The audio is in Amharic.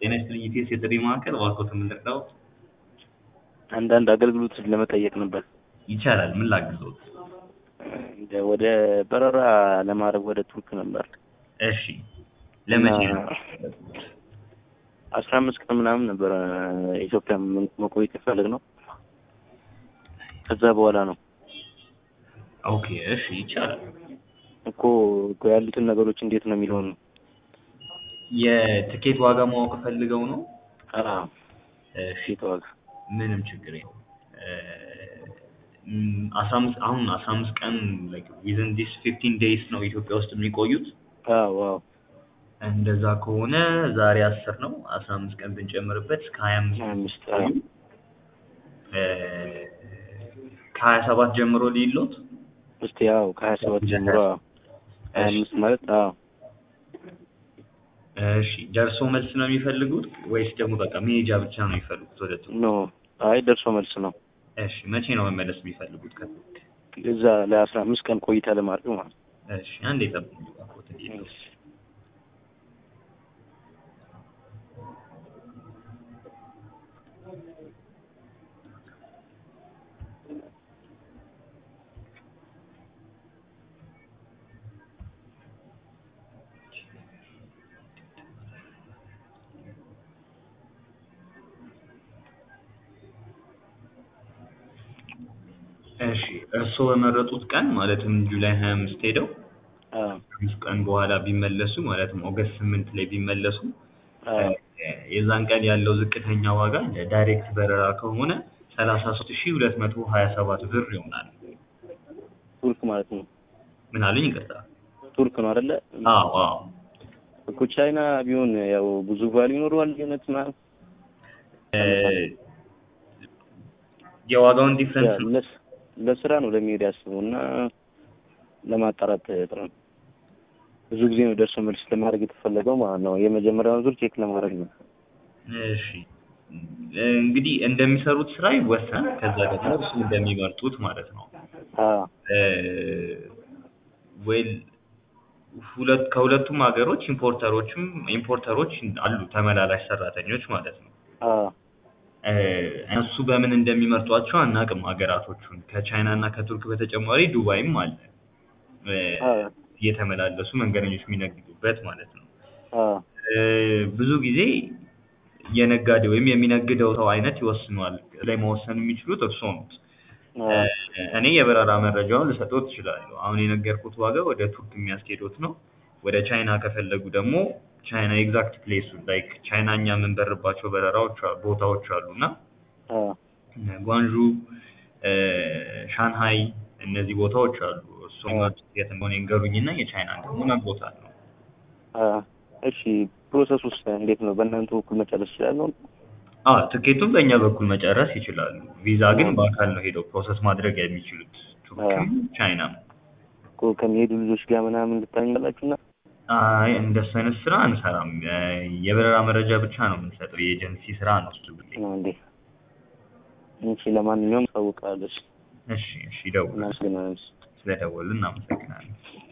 ጤና ይስጥልኝ ኢቢኤስ የጥሪ ማዕከል እባክዎትን ምን ልርዳዎት? አንዳንድ አገልግሎት ለመጠየቅ ነበር። ይቻላል ምን ላግዝዎት? እንደ ወደ በረራ ለማድረግ ወደ ቱርክ ነበር። እሺ ለመቼ እና ነው? አስራ አምስት ቀን ምናምን ነበረ ኢትዮጵያ መቆየት የፈለግ ነው። ከዛ በኋላ ነው ኦኬ እሺ ይቻላል። እኮ እኮ ያሉትን ነገሮች እንዴት ነው የሚለውን ነው። የትኬት ዋጋ ማወቅ ፈልገው ነው? አዎ እሺ ሺት ዋጋ ምንም ችግር የለውም። አስራ አምስት አሁን አስራ አምስት ቀን ዊዝን ዲስ ፊፍቲን ዴይስ ነው ኢትዮጵያ ውስጥ የሚቆዩት። አዎ አዎ እንደዛ ከሆነ ዛሬ አስር ነው አስራ አምስት ቀን ብንጨምርበት እስከ ሀያ አምስት ሀያ አምስት አዎ ከሀያ ሰባት ጀምሮ ሊሎት እስቲ ያው ከሀያ ሰባት ጀምሮ አዎ ሀያ አምስት ማለት አዎ እሺ ደርሶ መልስ ነው የሚፈልጉት ወይስ ደግሞ በቃ መሄጃ ብቻ ነው የሚፈልጉት ወደ ቱርክ? ኖ አይ ደርሶ መልስ ነው። እሺ መቼ ነው መመለስ የሚፈልጉት ከቱርክ? እዛ ለአስራ አምስት ቀን ቆይታ ለማድረግ ማለት ነው። እሺ አንዴ ጠብቁኝ እባክዎት እንዲሄዱ። እሺ እርስዎ በመረጡት ቀን ማለትም ጁላይ ሀያ አምስት ሄደው አዎ አምስት ቀን በኋላ ቢመለሱ ማለትም ኦገስት ስምንት ላይ ቢመለሱ አዎ የዛን ቀን ያለው ዝቅተኛ ዋጋ ለዳይሬክት በረራ ከሆነ ሰላሳ ሶስት ሺህ ሁለት መቶ ሀያ ሰባት ብር ይሆናል። ቱርክ ማለት ነው። ምን አሉኝ? ይቅርታ። ቱርክ ነው አይደለ? አዎ አዎ እኮ ቻይና ቢሆን ያው ብዙ ቫሉ ይኖረዋል ልዩነት ምናምን እ የዋጋውን ዲፍረንስ ያ ለስ- ለስራ ነው ለሚሄድ ያስበው እና ለማጣራት ጥሩ ነው። ብዙ ጊዜ ነው ደርሶ መልስ ለማድረግ የተፈለገው ማለት ነው። የመጀመሪያውን ዙር ቼክ ለማድረግ ነው። እሺ እንግዲህ እንደሚሰሩት ስራ ይወሰን። ከዛ ደግሞ እሱ እንደሚመርጡት ማለት ነው። አዎ ዌል ሁለት ከሁለቱም ሀገሮች ኢምፖርተሮችም ኢምፖርተሮች አሉ ተመላላሽ ሰራተኞች ማለት ነው። አዎ እ እነሱ በምን እንደሚመርጧቸው አናውቅም ሀገራቶቹን። ከቻይና እና ከቱርክ በተጨማሪ ዱባይም አለ እ አዎ እየተመላለሱ መንገደኞች የሚነግዱበት ማለት ነው። አዎ እ ብዙ ጊዜ የነጋዴ ወይም የሚነግደው ሰው አይነት ይወስነዋል። ላይ መወሰን የሚችሉት እርስዎ ኖት። አዎ እኔ የበረራ መረጃውን ልሰጥዎት እችላለሁ። አሁን የነገርኩት ዋጋ ወደ ቱርክ የሚያስኬዶት ነው። ወደ ቻይና ከፈለጉ ደግሞ ቻይና ኤግዛክት ፕሌሱ ላይክ ቻይና እኛ የምንበርባቸው በረራዎች አ- ቦታዎች አሉ እና አዎ እነ ጓንዡ እ ሻንሃይ እነዚህ ቦታዎች አሉ። እሱም የት እንደሆነ ይንገሩኝና የቻይና ደግሞ እነግሮታለሁ። አዎ እሺ ፕሮሰስ ውስጥ እንዴት ነው? በእናንተ በኩል መጨረስ ይችላለሁ? አዎ ትኬቱን በእኛ በኩል መጨረስ ይችላሉ። ቪዛ ግን በአካል ነው ሄደው ፕሮሰስ ማድረግ የሚችሉት ቱርክም ቻይናም። እኮ ከሚሄዱ ልጆች ጋር ምናምን ልታኛላችሁና አይ እንደሱ አይነት ስራ አንሰራም። እ የበረራ መረጃ ብቻ ነው የምንሰጠው። የኤጀንሲ ስራ ነው እሱ ብዬ። ነው እንዴ? እሺ ለማንኛውም ታውቃለች። እሺ እሺ፣ ይደውሉ። እናመሰግናለን። ስለደወሉ እናመሰግናለን።